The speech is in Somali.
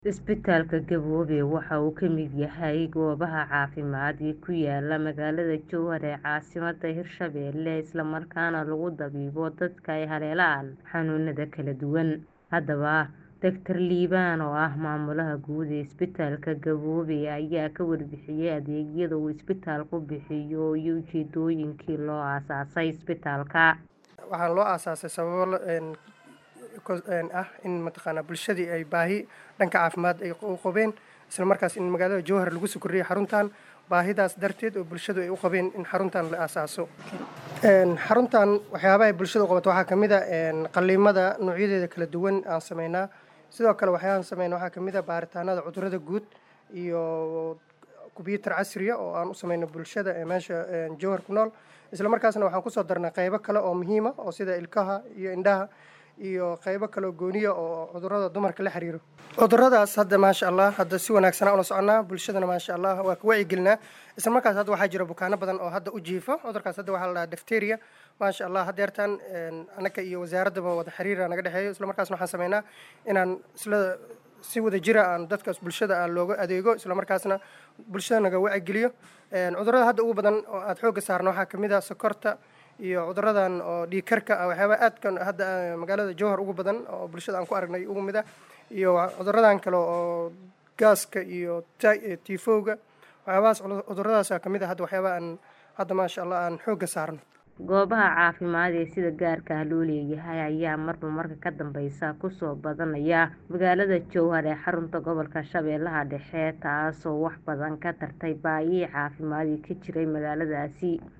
Isbitaalka Gaboobe waxa uu ka mid yahay goobaha caafimaad ee ku yaala magaalada Jowhar ee caasimadda Hirshabelle isla markaana lagu dabiibo dadka ay haleelaan xanuunada kala duwan. Haddaba, Dr. Liibaan oo ah maamulaha guud ee Isbitaalka Gaboobe ayaa ka warbixiyay adeegyada uu isbitaalku bixiyo iyo ujeedooyinkii loo aasaasay isbitaalka. Waxaa loo aasaasay sababo ah in mataqaanaa bulshadii ay baahi dhanka caafimaad ay u qabeen isla markaas in magaalada Jowhar lagu soo kordhiyay xaruntan baahidaas darteed oo bulshadu ay u qabeen in xaruntan la aasaaso. Xaruntan waxyaabaha ay bulshada u qabato waxaa ka mid ah qalliimada noocyadeeda kala duwan aan sameynaa. Sidoo kale waxyaabahan sameynaa waxaa ka mid ah baaritaanada cudurrada guud iyo kumbuyuutar casri ah oo aan u sameyno bulshada ee meesha Jowhar ku nool. Isla markaasna waxaan kusoo darnaa qaybo kale oo muhiim ah oo sida ilkaha iyo indhaha iyo qaybo kale oo gooni ah oo cudurrada dumarka la xiriiro. Cudurradaas hadda maasha Allah hadda si wanaagsan aan ula soconaa bulshadana maasha Allah waa ka wacyigelinaa. Isla markaas hadda waxaa jira bukaano badan oo hadda u jiifa cudurkaas hadda waxaa la dhahaa diphtheria maasha Allah haddeertaan annaga iyo wasaaraddaba wada xiriir naga dhexeeyo isla markaasna waxaan sameynaa inaan isla si wada jira aan dadkaas bulshada aan looga adeego isla markaasna bulshada naga wacyigeliyo. Cudurrada hadda ugu badan oo aad xoogga saarno waxaa ka mid ah sokorta iyo cudurradan oo dhiig karka ah waxyaabaha aadkan hadda magaalada Jowhar ugu badan oo bulshada aan ku aragnay ugu mid ah iyo cudurradan kale oo gaaska iyo tiifowga waxyaabahaas cudurradaas ka mid ah hadda waxyaabaha aan hadda maasha Allah aan xoogga saarno. Goobaha caafimaad ee sida gaarka ah loo leeyahay ayaa marba marka ka dambeysa ku soo badanaya magaalada Jowhar ee xarunta gobolka Shabeellaha Dhexe taasoo wax badan ka tartay baahiyihii caafimaad ee ka jiray magaaladaasi.